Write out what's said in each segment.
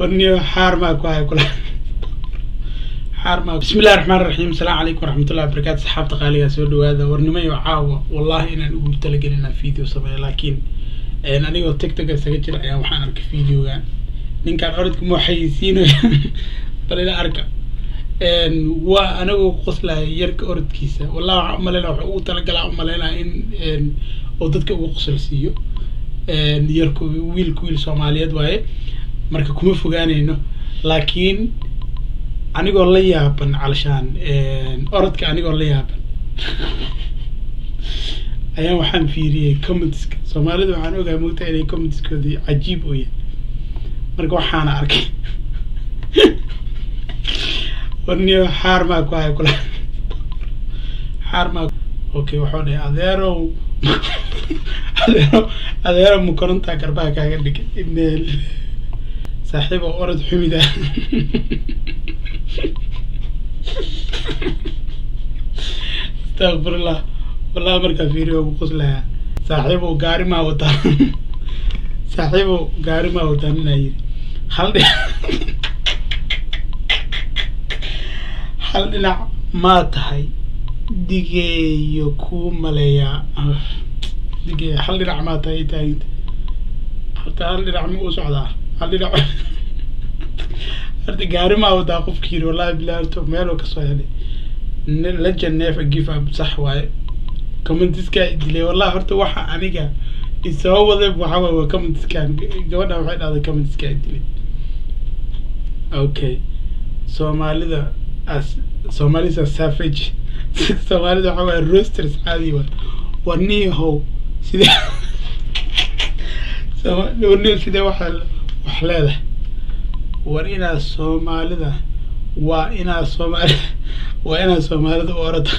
warniyo xaar maa ku hay kula xaar maa bismillahi raxmaan raxiim asalaamu calaykum waraxmatullahi wabarakaatu saxaabta qaaligaa soo dhawaada warnimayo caawa wallahi inaan ugu talagelin inaan video sameeyo laakiin anigoo tiktoka isaga jira ayaa waxaan arkay videogan ninkaan orodka ma waxaysiinaya bal ila arka waa anigoo qoslaya yarka orodkiisa wallahi waxaan umaleyna waxa ugu talagalaa umaleynaya in oo dadka ugu qosol siiyo yarku wiilku wiil soomaaliyeed waaye marka kuma fogaanayno laakiin anigoo la yaaban calashaan orodka anigoo la yaaban ayaa waxaan fiiriyey commentska soomaalida waxaan ogahay mogtaa inay commentskoodii cajiib u yahay marka waxaana arkay warniyo xaar maa ku hay kula xaar maa okay waxuu dhahay adeerow adeero adeero ma korontaa garbaha kaaga dhigay ineel saaxiib oo orod xumida astaqfirullah wallahi markaa fiiriyo ugu qoslayaa saaxiibow gaari maa wataa saaxiibow gaari maa wataa ninaa yiri hal dhinac hal dhinac maa tahay digeeyo kuu maleeyaa digeeyo hal dhinac maa tahay taaginta horta hal dhinac ma u socdaa hal dhinac horta gaari maa wadaa qofki yiri wallahi bilahi horta meeloo kasoo helay legend never give up sax waaye commentiskaa dilay wallahi horta waxa aniga isoo waday waxa waaye waa commentiskan gabadha waxay dhahday commentiskaa dilay okay soomaalida as soomaalida savage soomaalida waxa waaye roasters caadi waa warniyahow sidee warniyo sidee waxa wax leedahay war inaad soomaalida waa inaad soomaalida waa inaad soomaalida u orada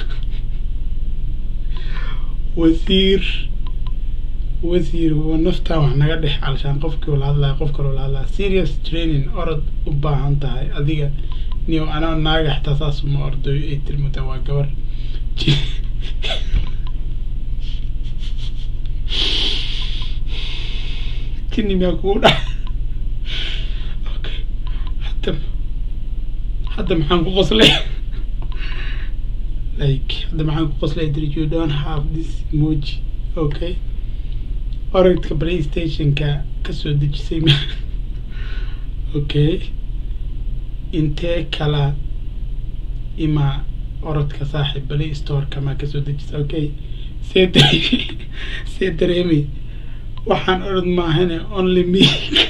wasiir wasiir waa naftaa wax naga dhex alshaan qofkii ula hadlaya qof kale ula hadlaya serious training orod u baahan tahay adiga niyo anaa naaga xitaa saas uma ordayo ay tilmuta waa gabar kini miyaa kugu dhac okay hadda hadda maxaan ku qoslay like hadda maxaan ku qoslay did you don't have this emoji okay orodka playstationka kasoo dejisay m okay intee kala ima orodka saaxib play storeka maa kasoo dejisa okay see dareemi see dareemi waxaan orod maahane only me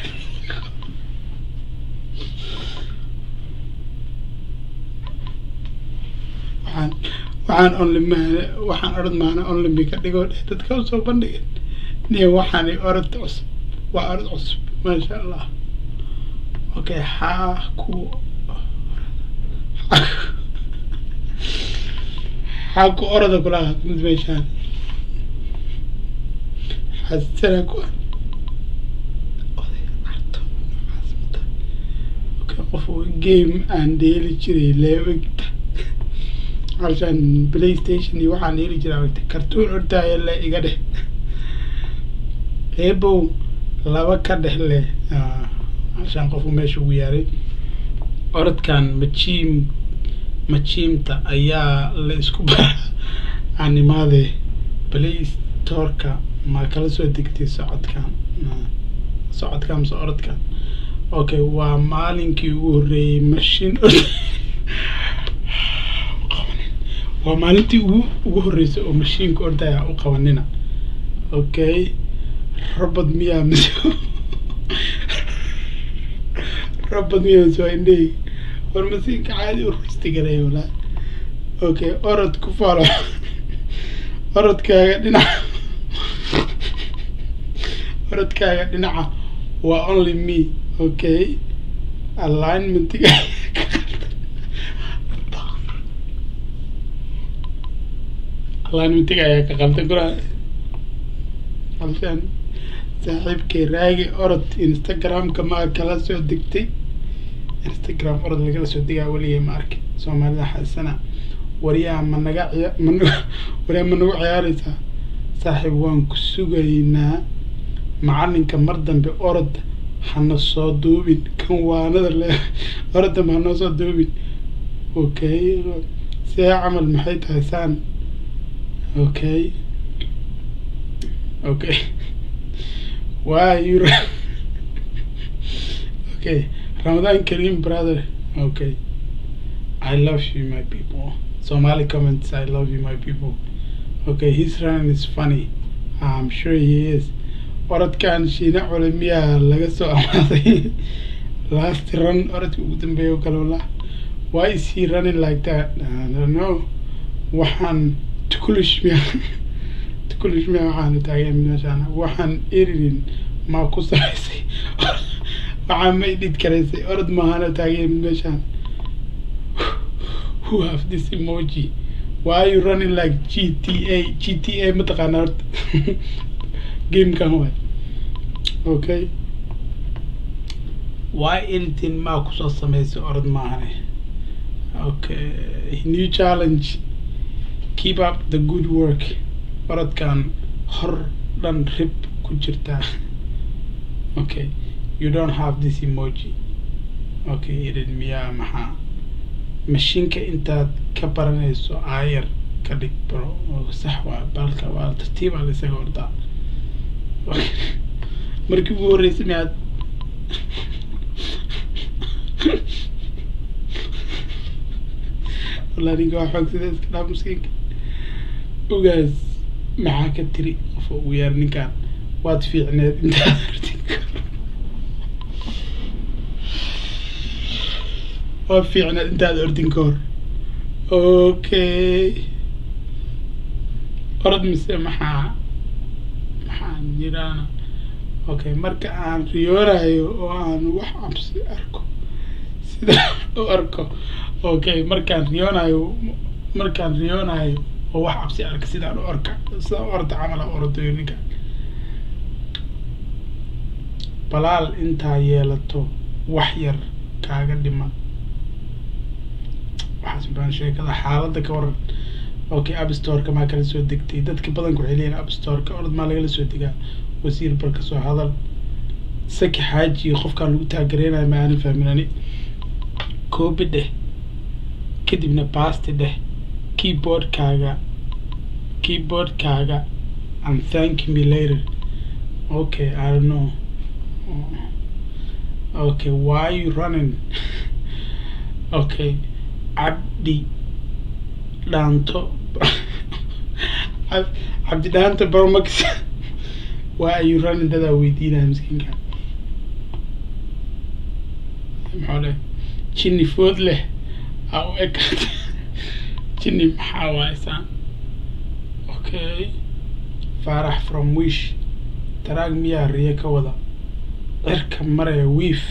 waxaan waxaan only maahane waxaan orod maahane only me ka dhigoo dheh dadka usoo bandhigin niyo waxaani orod cusub waa orod cusub maasha allah okay xaa ku xaa ku oroda kulaha mid meeshaan xasana ku okay qof game aan dheeli jiray leegta halshaan playstation iyo waxaan dheeli jiray agta cartoon ordaaya le iga dheh eebow laba ka dhex leh halshaan qofku meesha ugu yaaray orodkan majiim majiimta ayaa la isku bara animaade play storeka ma kala soo degtay socodkan socodkan mase orodkan okay waa maalinkii ugu horreeyey mashiin waa maalintii ugu ugu horreysay oo mashiinka ordaya u qabanina okay robot miyaa mise robot miyaa mise waa indhahey war masiinka caadi u ristigalay walaa okay orod ku falo orodkaaga dhinaca orodkaaga dhinaca waa only me okay alignmentiga alignmentiga ayaa ka qaltay kula halshaan saaxiibkay raagi orod instagramka maa kala soo degtay instagram orod lagala soo degaa weligay ma arki soomaalida xasana waryaa ma naga ciya man waryaa ma nagu ciyaaraysaa saaxiib waan ku sugaynaa macalinka mar dambe orod hana soo duubin kan waanada le orodam hanoo soo duubin okay see camal maxay tahay saan okay okay why you okay ramadan kareem brother okay i love you my people somali comments i love you my people okay his run is funny i'm sure he is orodkan shiina culimiyaa laga soo amaaday last run orodka ugu dambeeya kale wala why is he running like that i don't know waxaan tukulish miya tukulish miya waxaan taagan meeshaan waxaan eririn maa ku samaysay waxaan ma idhid karaysay orod maahana taagan meeshaan who have this emoji why are you running like GTA GTA mataqaana horta gamekan waay okay why anything maa kusoo samaysay orod maahane okay new challenge keep up the good work orodkan hor dhan rib ku jirtaa okay you don't have this emoji okay idin miyaa maxaa mashiinka intaad ka baranayso aayar ka dhig bro sax waa balka waa tartiib aa laisaga ordaa markii ugu horreysay miyaad walaa ninka waa xoog sida iska dhaaf maskiinka ogaas maxaa ka tiri qof ugu yaar ninkan waad fiicneed intaad ortin waad fiicneed intaad ordin ka hor okay orod mise maxaa maxaan jiraana okay marka aan riyoonayo oo aan wax cabsi arko sida u arko okay markaan riyoonayo markaan riyoonayo oo wax cabsi arka sidaan u orka sidaan u orda camala ordayo ninka balaal intaa yeelato wax yar kaaga dhiman waxaas baan sheekada xaaladda ka waran okay abstoreka maa kala soo degtay dadka badanka waxay leeyihin abstoreka orod maa lagala soo degaa wasiir bal kasoo hadal saki xaaji qofkaan lagu taagareynayo ma aanan fahmin ani koobi dheh kadibna basti dheh keyboardkaaga keyboardkaaga and thank me later okay i don't know okay why you running okay cabdi dhaanto cabdi dhaanto barmax why are you running dadaa weydiinaya miskiinka maxaa le jinni food leh aa u ekaata jinni maxaa waaysaan okay faarax from wish taraag miyaa riyo ka wada cirka maraya wiif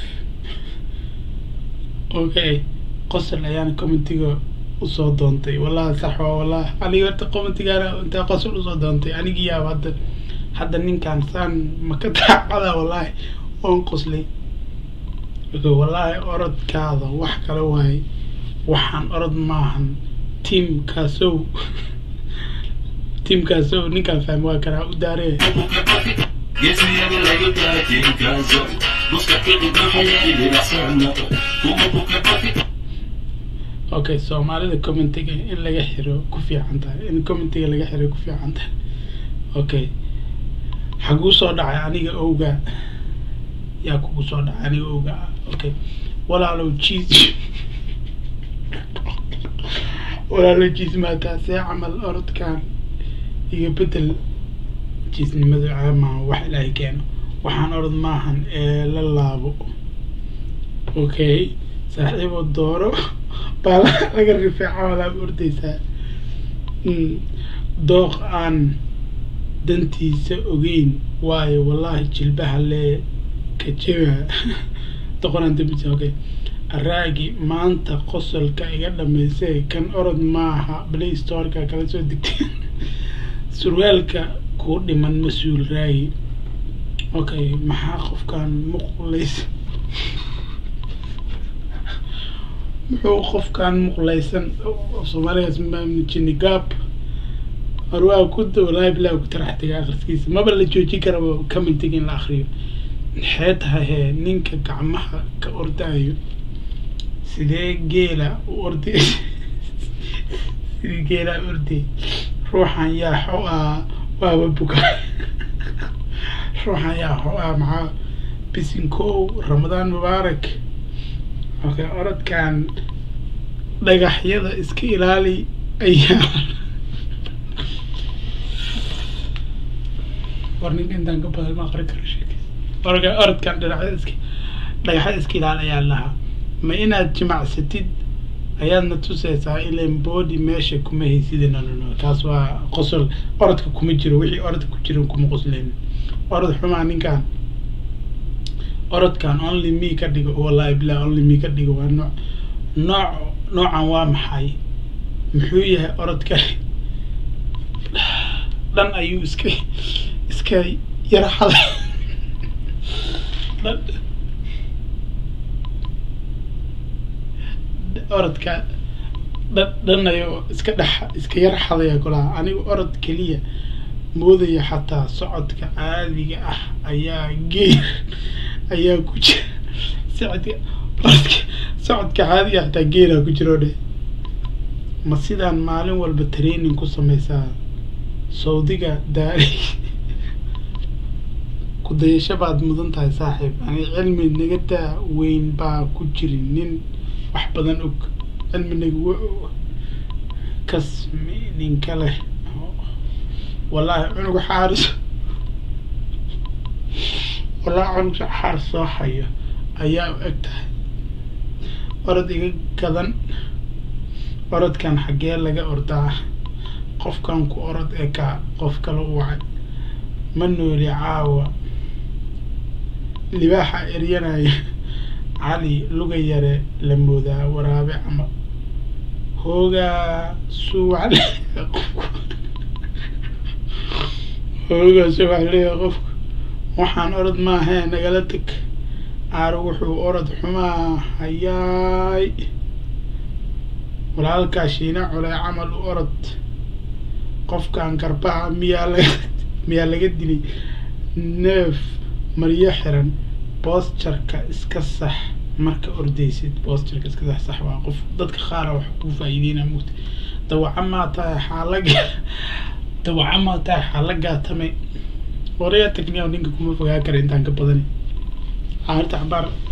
okay qosol ayaan commentiga usoo doontay wallahi sax waa wallahi aniga horta commentigaana intaa qosol usoo doontay anigi yaaba hadda hadda ninkaan saan maka daacada wallahi oon qoslay wallaahi orodkaada wax kale waaye waxaan orod maahan tiamkaasow tiamkaasow ninkaan fahmi waa karaa u daaree geesiyaga laga taatinkaaso mustaqili baxayay socno kuma buka bafi okay soomaalida commentiga in laga xiro ku fiican tahay in commentiga laga xiro ku fiican tahay okay xaguu soo dhacay aniga owga yaa kugu soo dhacay aniga owga ah okay walaalow jiis walaalow jiis maataa see camal orodkan iyo bedel jiisnimadu caama wax ilaahay keeno waxaan orod maahan ee la laabo okay saaxiibo dooro baa laga rifeeca walaaba ordaysaa dooq aan dantiisa ogeyn waayo wallahi jilbaha lee kajeba doqonaan dambisa okay araagi maanta qosolka iga dhamaysay kan orod maaha play storeka kala soo degtay surwaalka kuu dhiman mas-uul raagi okay maxaa qofkan muqlays muxuu qofkan muqlaysan soomaaligaas maamjini gaab horwaa ku walahi bilahi ku tarax taga akhriskiisa maba la joojin karaba commentiga in la akriyo maxay tahay hee ninka gacmaha ka ordaayo sidee geela u orday sidii geelaa orday ruuxan yaa xo ah waaba buka ruuxan yaa xo ah maxaa bisinkow ramadaan mubaarak okay orodkan dhagaxyada iska ilaali ayaa war ninka intaan ka badan ma aqri karo sheekis orga orodkan dhagaxyada iska dhagaxyada iska ilaali ayaa lahaa ma inaad jimacsatid ayaadna tusaysaa ilan body meesha kuma haysid no no no kaas waa qosol orodka kuma jiro wixii orodka ku jira kuma qosleynin orod xumaa ninkan orodkan only me ka dhigo wallahi billah only me ka dhigo waa nooc nooc noocan waa maxay muxuu yahay orodka dhan ayuu iska iska yara xada dhan orodka dhan dhan ayuu iska dhex iska yar xadaya kulaha anigu orod keliya moodaya xataa socodka caadiga ah ayaa geer ayaa ku jira socodka orodka socodka caadiga ah xataa geeraa ku jiro dheh ma sidaan maalin walba training ku sameysaa sawdiga daari ku dayasho baad mudan tahay saaxiib ani cilmi naga daa weyn baa ku jirin nin wax badan og cilmi nagu kasmi ninka leh wallaahi cunug xaaris wallaahi cunug xaar soo hayo ayaa u eg tahay orod iga gadan orodkan xaggee laga ordaa qofkan ku orod ee ka qof kale u wacay ma nooli caawa libaaxa eryanaya cali luga yare la moodaa waraabe ama hoogaa suwac hoogaa suwac leeya qofku waxaan orod maahee nagala teg aaro wuxuu orod xumaa hayaay walaalkaa shiina culey camal u orod qofkan garbaha miyaa laga miyaa laga dilay neef maryo xiran boosjarka iska sax marka ordaysid boosjarka iska sax sax waa qof dadka qaara wax ku faa'iideyna mugta dawaca maa tahay xaalaga dawaca maa tahay xaalagaa tamay waraya tagniya ninka kuma fogaa kara intaan ka badani caarta cabaar